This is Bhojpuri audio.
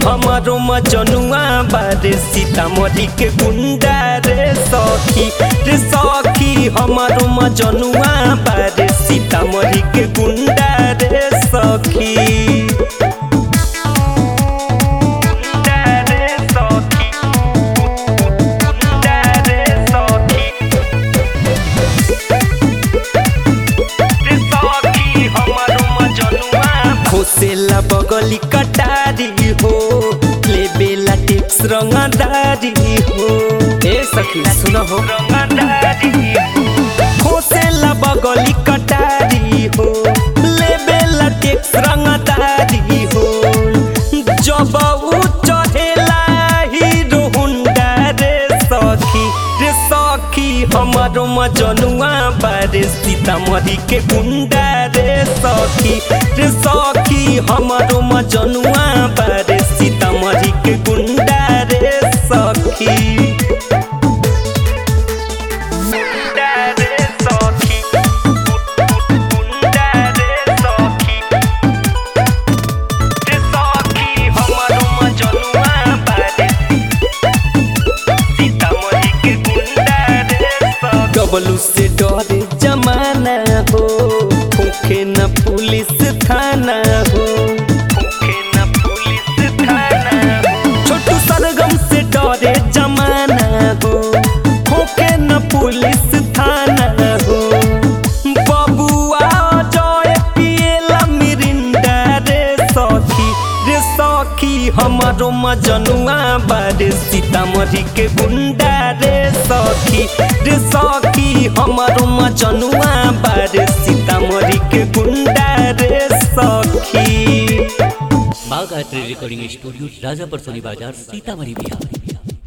हमारो मजनुआ बारे सीतामढ़ी के गुंडा रे सखी रे सखी हमारो मजनुआ बारे सीतामढ़ी के गुंडा रे सखी गुंडा रे सखी गुंडा रे सखी रे सखी हमारो मजनुआ खोसेला बगली कटारी हो लेबेला टेक्स रंगदारी हो ए सखी सुन हो रंगदारी खोसेला बगली कटारी हो लेबेला टेक्स रंगदारी हो जब उ चढ़ेला हीरो हुंडा रे सखी रे सखी हमारो मजनुआ बारे सीतामढ़ी के गुंडा रे सखी रे सखी हमारो मजनुआ बारे सीतामढ़ी के गुंडा रे सखी गुंडा रे सखी गुंडा रे सखी रे सखी हमारो मजनुआ बारे सीतामढ़ी के गुंडा रे सखी डबलू से डरे जमाना हो होखे न पुलिस थाना हो होखे न पुलिस थाना हो छोटू सरगम से डरे जमाना हो होखे न पुलिस थाना हो बबुआ जय पिएला मिरिंडा रे सखी रे सखी हमारो मजनुआ बारे सीतामढ़ी के गुंडा रे सखी रे सखी हमारो मजनुआ बारे सीतामढ़ी के गुंडा रे सखी बाघ आर्ट रिकॉर्डिंग स्टूडियो राजापर सोनी बाजार सीतामढ़ी बिहार